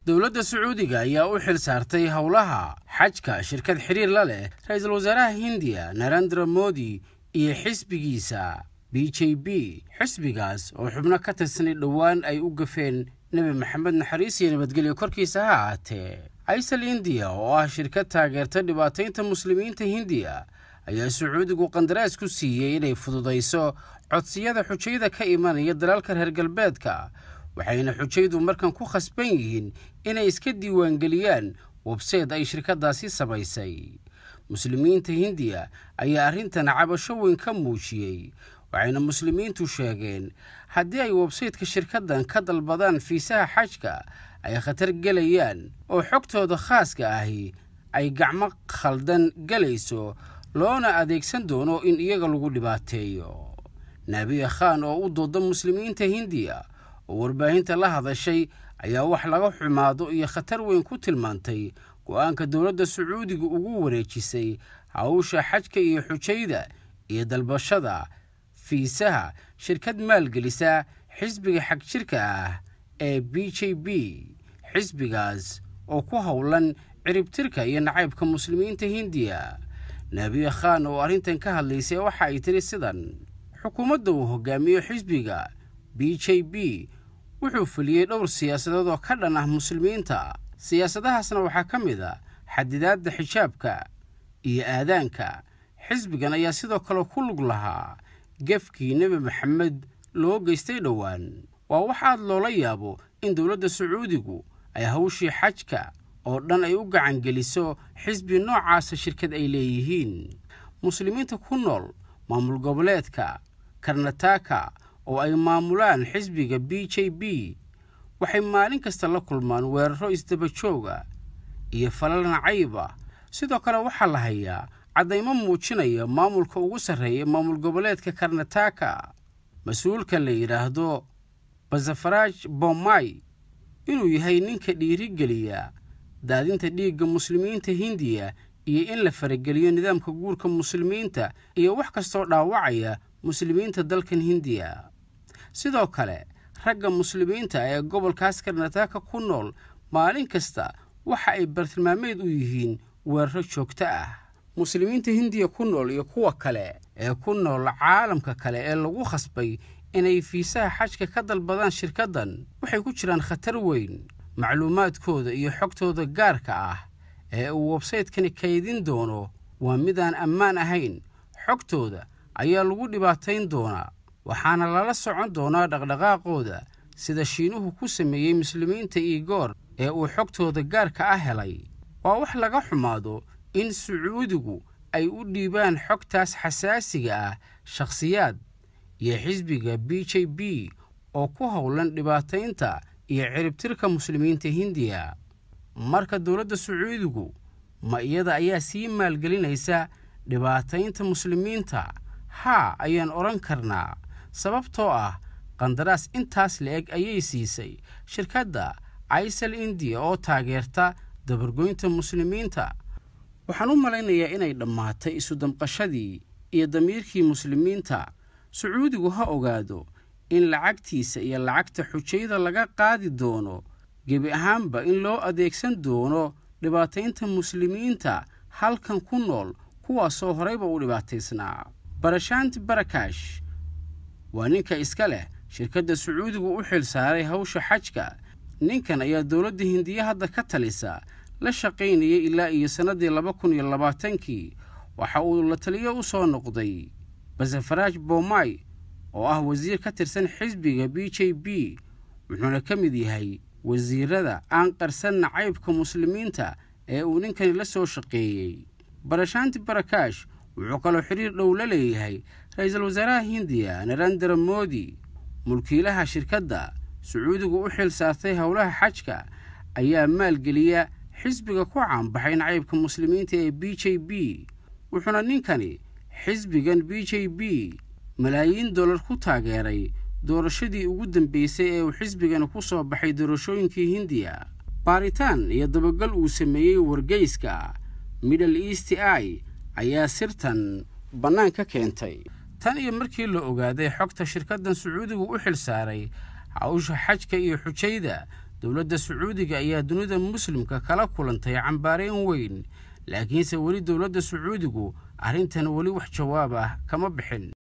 dowladda sacuudiga ayaa u xil saartay howlaha xajka shirkad xiriir la leh ra-iisul wasaaraha hindiya narendra modi iyo xisbigiisa b j b xisbigaas oo xubno ka tirsanay dhowaan ay u gafeen nebi maxamed naxariis iyo nabadgelyo korkiisa ha ahaatee aysal indiya oo ah shirkad taageerta dhibaataynta muslimiinta hindiya ayaa sacuudigu qandaraas ku siiyey inay fududayso codsiyada xujayda ka imanaya dalalka reer galbeedka waxayna xujaydu markan ku khasban yihiin inay iska diiwaangeliyaan webseed ay shirkaddaasi samaysay muslimiinta hindiya ayaa arrintan cabasho weyn ka muujiyey waxayna muslimiintu sheegeen haddii ay websaytka shirkaddan ka dalbadaan fiisaha xajka ay khatar gelayaan oo xogtooda khaaska ahi ay gacmo khaldan gelayso loona adeegsan doono in iyaga lagu dhibaateeyo naabiya khan oo u dooda muslimiinta hindiya oo warbaahinta la hadashay ayaa wax laga xumaado iyo khatar weyn ku tilmaantay go-aanka dowladda sacuudiga ugu wareejisay hawsha xajka iyo xujayda iyo dalbashada fiisaha shirkad maalgelisa xisbiga xagjirka ah ee b j b xisbigaas oo ku howlan ciribtirka iyo nacaybka muslimiinta hindiya naabiya khan oo arrintan ka hadlaysay waxa ay tiri sidan xukuumadda uu hogaamiyo xisbiga b j b wuxuu fuliyey dhowr siyaasadood oo ka dhan ah muslimiinta siyaasadahaasna waxaa ka mid a xadidaadda xijaabka iyo aadaanka xisbigan ayaa sidoo kale ku lug lahaa gefkii nebi maxamed loo geystay dhowaan waa wax aad loola yaabo in dowladda sacuudigu ay hawshii xajka oo dhan ay u gacangeliso xisbi noocaasa shirkad ay leeyihiin muslimiinta ku nool maamul goboleedka karnataka oo ay maamulaan xisbiga b j b waxay maalin kasta la kulmaan weeraro isdaba jooga iyo falal nacayba sidoo kale waxaa la hayaa caddaymo muujinaya maamulka ugu sarreeya maamul goboleedka karnataka mas-uulka la yidhaahdo basafaraaj bomay inuu yahay ninka dhiirigeliya daadinta dhiigga muslimiinta hindiya iyo in la farageliyo nidaamka guurka muslimiinta iyo wax kastoo dhaawacaya muslimiinta dalkan hindiya sidoo kale ragga muslimiinta ee gobolkaas karnataka ku nool maalin kasta waxa ay bartilmaameed u yihiin weeraro joogto ah muslimiinta hindiya ku nool iyo kuwa kale ee ku nool caalamka kale ee lagu khasbay inay fiisaha xajka ka dalbadaan shirkaddan waxay ku jiraan khatar weyn macluumaadkooda iyo xogtooda gaarka ah ee uu websaytkani kaydin doono waa midaan ammaan ahayn xogtooda ayaa lagu dhibaatayn doonaa waxaana lala socon doonaa dhaqdhaqaaqooda sida shiinuhu ku sameeyey muslimiinta iigoor ee uu xogtooda gaarka ah helay waa wax laga xumaado in sacuudigu ay u dhiibaan xogtaas xasaasiga ah shakhsiyaad iyo xisbiga b j b oo ku howlan dhibaataynta iyo ciribtirka muslimiinta hindiya marka dowladda sacuudigu ma iyada ayaa sii maalgelinaysa dhibaataynta muslimiinta haa ayaan odhan karnaa sababtoo ah qandaraas intaas la-eg ayay siisay shirkadda aysal indiya oo taageerta dabargoynta muslimiinta waxaan u malaynayaa inay dhammaatay isu damqashadii iyo damiirkii muslimiinta sacuudigu ha ogaado in lacagtiisa iyo lacagta xujayda laga qaadi doono gebi ahaanba in loo adeegsan doono dhibaataynta muslimiinta halkan ku nool kuwaasoo horeyba u dhibaataysnaa barashaanti barakash waa ninka iska leh shirkadda sacuudigu u xil saaray hawsha xajka ninkan ayaa dowladda hindiya hadda ka talisa la shaqaynayay ilaa iyo sannaddii laba kun iyo labaatankii waxa uu la taliyo u soo noqday basafaraaj bomay oo ah wasiir ka tirsan xisbiga b j b wuxuuna ka mid yahay wasiirada aan qarsan nacaybka muslimiinta ee uu ninkani la soo shaqeeyey barashaanti barakash wuxuu kaloo xiriir dhow la leeyahay ra-iisul wasaaraha hindiya narendra modi mulkiilaha shirkadda sacuudigu u xil saartay howlaha xajka ayaa maalgeliya xisbiga ku caanbaxay nacaybka muslimiinta ee b j b wuxuuna ninkani xisbigan b j b malaayiin dollar ku taageeray doorashadii ugu dambeysay ee uu xisbigani ku soo baxay doorashooyinkii hindiya baaritaan iyo dabagal uu sameeyey wargeyska middle east i ayaa sirtan bannaan ka keentay tan iyo markii la ogaaday xogta shirkaddan sacuudigu u xil saaray hawsha xajka iyo xujayda dowladda sacuudiga ayaa dunida muslimka kala kulantay cambaarayn weyn laakiinse weli dowladda sacuudigu arrintan weli wax jawaab ah kama bixin